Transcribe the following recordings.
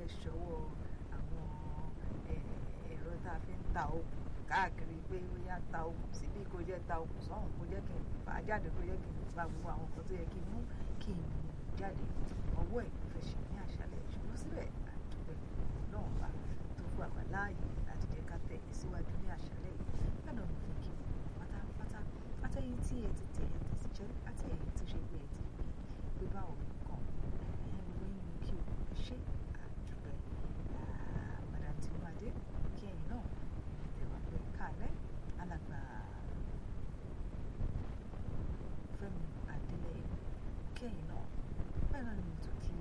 ìṣọwọ́ àwọn ẹ̀rọ tá a fi ń ta okùn káàkiri pé ó yá ta okùn síbí kó jẹ́ ta okùn sọ́hùn kó jẹ́ kí n fà á jáde kó jẹ́ kí n fa gbogbo àwọn nǹkan tó yẹ kí n mú kí n mú jáde ọwọ́ ẹ̀ ló fẹ́ ṣe ní àṣálẹ̀ ṣùgbọ́n síbẹ̀ àdúgbẹ̀ náà bá tó fún àgbà láàyè láti jẹ́ ká tẹ̀ síwájú ní àṣálẹ̀ yìí bẹ́ẹ̀ náà mo fi kí pátápátá àtẹ̀yìn tí ẹ ti tẹ̀ ẹ ti sì jẹ́ àti ẹ̀yìn tó ṣe pé ẹ ti pè pé báwo nǹkan ẹ̀yìn gbogbo yín kí o ṣe àdúgbẹ̀ madam tinubu kí ẹ̀yìn náà ẹ̀wà pé kálẹ̀ alàgbà Fẹ́mi Adélẹ́yẹ kẹ́yìn náà bẹ́ẹ̀ náà ni mo tún kí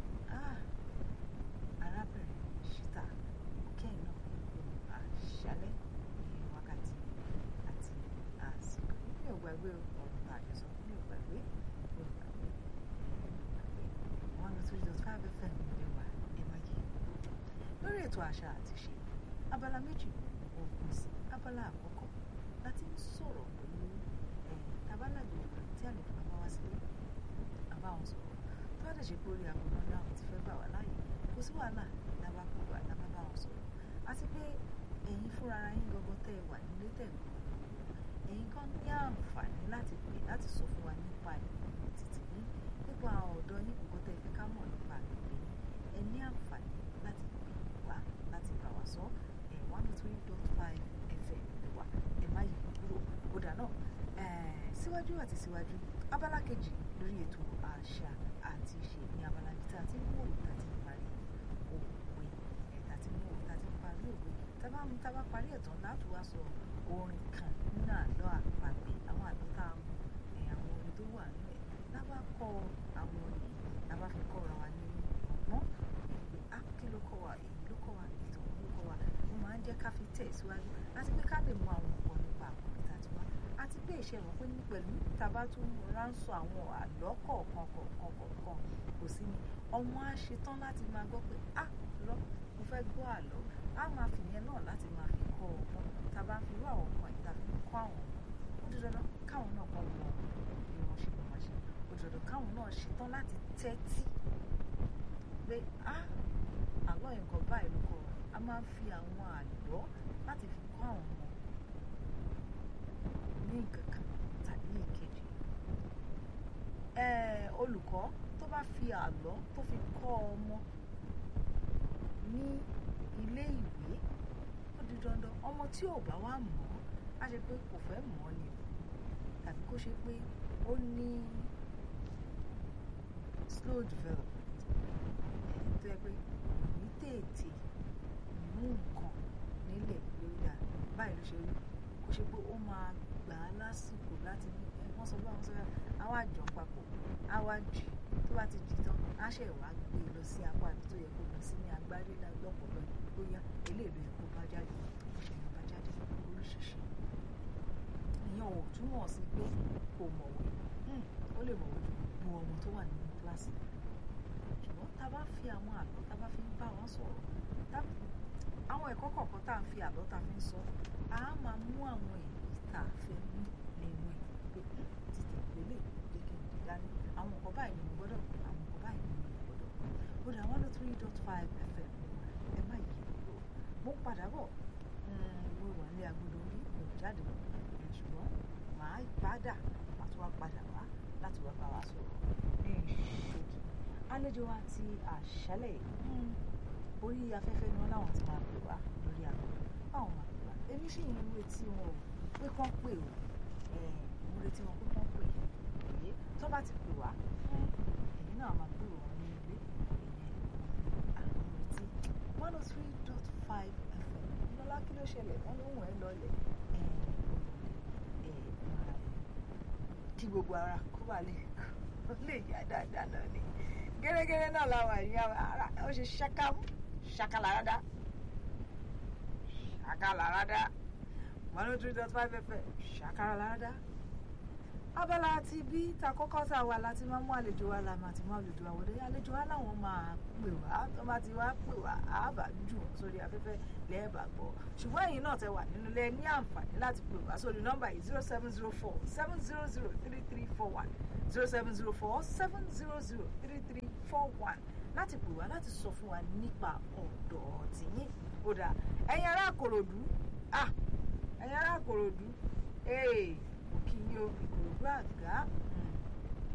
arábìnrin ṣítà kẹ́yìn náà àṣálẹ́ ní wákàtí àti àsìkò mi ò gbàgbé ọ̀rọ̀ tá a jọ sọ mi ò gbàgbé mi ò gbàgbé mi ò gbàgbé one oh three dot five fm ní wa ẹ má yí lórí ètò àṣà àti ṣe abala méjì ògùn sí abala àkọ́kọ́ láti ń sọ̀rọ̀ pẹ̀lú tabalàgbò tí àlejò bá wá sílé àbá wọn sọ̀rọ̀ tó bá dẹ̀ ṣe pé orí àbúrò náà ti fẹ́ gbà wá láàyè kò sí wàhálà lábá pè wá lábá bá wọn sọ̀rọ̀ àti pé ẹ̀yin fúnra ara yín gangan tẹ́ ẹ wà nílé tẹ̀ gbọ́ ẹ̀yin kan ní àǹfààní láti pè láti sọ fún wa nípa ìpínlẹ̀ títí yín nípa ọ̀dọ́ yín kò tẹ́ ẹ fẹ́ ká mọ̀ nípa àgbègbè yín ẹ ní àǹfààní láti pè wá láti bá wa sọ ẹ̀ one oh three dot five fm wà ẹ má yí kúrò kódà náà síwájú àti síwájú abala kejì lórí ètò àṣà àti ìṣe ní abala ibi tá a ti ń wò tá a ti ń parí òwe ẹ̀ tá a ti ń wò tá a ti ń parí òwe tábà mú tábà parí ẹ̀ tán láti wá sọ orin kan nínú àlọ́ àpagbè àwọn àlọ́ tá a mú ẹ̀ àwọn orin tó wà nínú ẹ̀ lábà kọ àwọn orin lábà fi kọ́ra wa ní ọgbọ́n pé á kí ló kọ́ wa èyí ló kọ́ wa ìtàn ló kọ́ wa ó máa ń jẹ́ ká fi tẹ̀ síwájú àti pé ká lè mọ àwọn nǹkan nípa àkọ́kọ́ tá a ti wá àti pé ìṣe mọ̀ pé ní pẹ̀lú tàbá tún ránṣọ àwọn àlọ́ kọ̀ọ̀kan kọ̀ọ̀kan kọ̀ọ̀kan kò sí ni ọmọ á ṣetán láti máa gbọ́ pé á lọ mo fẹ́ gbọ́ àlọ́ á máa fìyẹn náà láti máa fi kọ́ ọgbọ́n tàbá fi rú àwọn nǹkan ìta fi kọ́ àwọn ó di dandan káwọn náà kọ́ mọ bí wọ́n ṣe máa ṣe ó di dandan káwọn náà ṣetán láti tẹ́tí pé á àlọ́ nǹkan báyìí ló kọ́ a máa fi àwọn àlọ́ láti fi kọ́ àwọn ọmọ ní kankan tàbí ìkejì olùkọ́ tó bá fi àlọ́ tó fi kọ́ ọmọ ní ilé ìwé ó di dandan ọmọ tí ò bá wá mọ̀ ọ́ á ṣe pé kò fẹ́ mọ̀ ọ́ ni tàbí kó ṣe pé ó ní slow development tó yẹ pé kò ní tètè mú nǹkan nílẹ̀ lórí à báyìí ló ṣe rí kó ṣe pé ó máa gbà á lásìkò láti ní wọ́n sọ bá wọn sọ àwọn àjọ papọ̀ àwa jì tó bá ti jì tán á ṣe wá gbé e lọ sí apá àti tó yẹ kó lọ sí ní agbárí lọ́pọ̀ lọ bóyá eléèlú ẹ̀kọ́ bá jáde ó ṣe yẹn bá jáde oríṣiríṣi ìyẹn ò túmọ̀ sí pé kò mọ̀wé ó lè mọ̀wé ju gbogbo ọmọ tó wà nínú kíláàsì ṣùgbọ́n tá a bá fi àwọn àlọ́ tá a bá fi ń bá wọn sọ̀rọ̀ àwọn ẹ̀kọ́ kọ̀ọ̀kan tá a fi àlọ́ tá a fi ń sọ a máa mú àwọn èyí tá a fẹ́ mú nínú ẹ̀ pé títí ìpele jẹ́ kí n lè dání àwọn nǹkan báyìí ni mo gbọ́dọ̀ àwọn nǹkan báyìí ni mo gbọ́dọ̀ ó dà one oh three dot five fm ẹ má yí kúrò mo padà bọ̀ mo wà ní agbódò orí mi ò jáde lọ ṣùgbọ́n màá padà màá tún wá padà wá láti wá bá wa sọ̀rọ̀ ní ìṣèjì àlejò wa ti àṣálẹ̀ orí afẹ́fẹ́ ni wọ́n láwọn ti máa pè wá lórí àgbọ̀ báwọn máa pè wá èmi sì ń retí wọn o pé kán pè o mo retí wọn pé kán pè èyí tó bá ti pè wá èyí náà máa gbé wọn ní ilé ìyẹn àwọn retí one oh three dot five fm lọ́lá kí ló ṣẹlẹ̀ wọ́n ló wọ̀ ẹ́ lọ́lẹ̀ kí gbogbo ara kó wà lè lè yá dáadáa náà ni gẹ́gẹ́rẹ́ náà làwọn èèyàn ara ó ṣe ṣákàmù ṣàkàlàràdá ṣàkàlàràdá one oh three dot five fm ṣàkàlàràdá abala ti bí ta kọ́kọ́ tá a wà láti máa mú àlejò wa la máa ti mú àlejò wa wọlé àlejò wa làwọn máa pè wá tó bá ti wá pè wá àbá jù wọn sórí afẹ́fẹ́ lẹ́ẹ̀bà gbọ́ ṣùgbọ́n ẹ̀yin náà tẹ wà nínú ilé ní àǹfààní láti pè wá sórí nọ́mbà yìí zero seven zero four seven zero zero three three four one zero seven zero four seven zero zero three three four one láti pè wá láti sọ fún wa nípa ọ̀dọ̀ tìyín ó dà ẹ̀yin ará Ìkòròdú ah ẹ̀yin ará Ìkòròdú ee mo kí yín o Ìkòròdú àgá mm,